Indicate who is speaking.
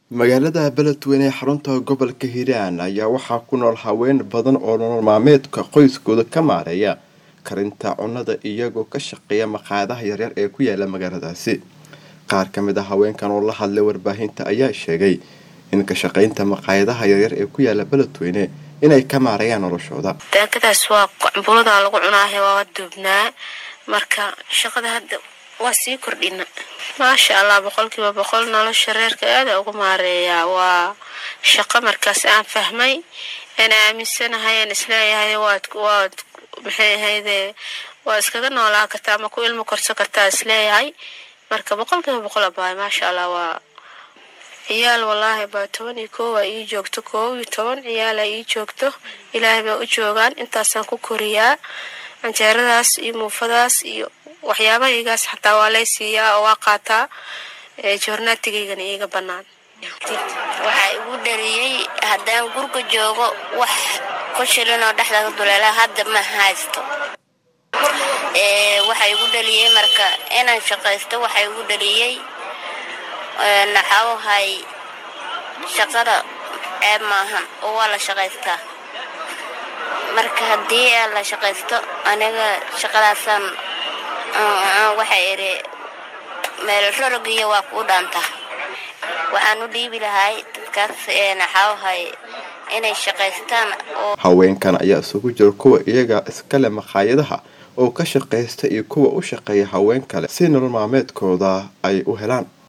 Speaker 1: magaalada beledweyne ee xarunta gobolka hiiraan ayaa waxaa ku nool haween badan oo nolol maalmeedka qoyskooda ka maareeya karinta cunnada iyagoo ka shaqeeya maqaayadaha yaryar ee ku yaala magaaladaasi qaar ka mid a haweenkan oo la hadlay warbaahinta ayaa sheegay in ka shaqaynta maqaayadaha yaryar ee ku yaala beledweyne inay ka maareeyaan noloshooda
Speaker 2: daakadaas waa cambulada lagu cunaahe waa duubnaa marka shaqada hadda waa sii kordhina maasha allah boqolkiiba boqol nolosha reerka aada ugu maareeyaa waa shaqo markaas aan fahmay aan aaminsanahay aan isleeyahay waad waad maxay ahayde waa iskaga noolaa kartaa ama ku ilmo korso kartaa isleeyahay marka boqolkiiba boqol abaay maasha allah waa ciyaal wallaahi baa toban iyo koowa ii joogto koob iyo toban ciyaala ii joogto ilaahay bay u joogaan intaasaan ku koriyaa canjeeradaas iyo muufadaas iyo waxyaabahaygaas xataa waa lay siiyaa oo waa qaataa joornaatigaygana iiga bannaan
Speaker 3: waxaa igu dhaliyey haddaan gurga joogo wax ku shilinoo dhexdaga duleela hadda ma haysto waxaa igu dhaliyey marka inaan shaqaysto waxaa igu dhaliyey naxawahay shaqada ceeb maahan oo waa la shaqaystaa marka haddii aa la shaqaysto aniga shaqadaasaan waxay idhi meel rorogiyo waa kuu dhaantaa waxaan u dhiibi lahay dadkaas naxawahay inay shaqaystaan
Speaker 1: haweenkan ayaa isugu jira kuwa iyaga iskale maqaayadaha oo ka shaqaysta iyo kuwa u shaqeeya haween kale si nolol maalmeedkooda ay u helaan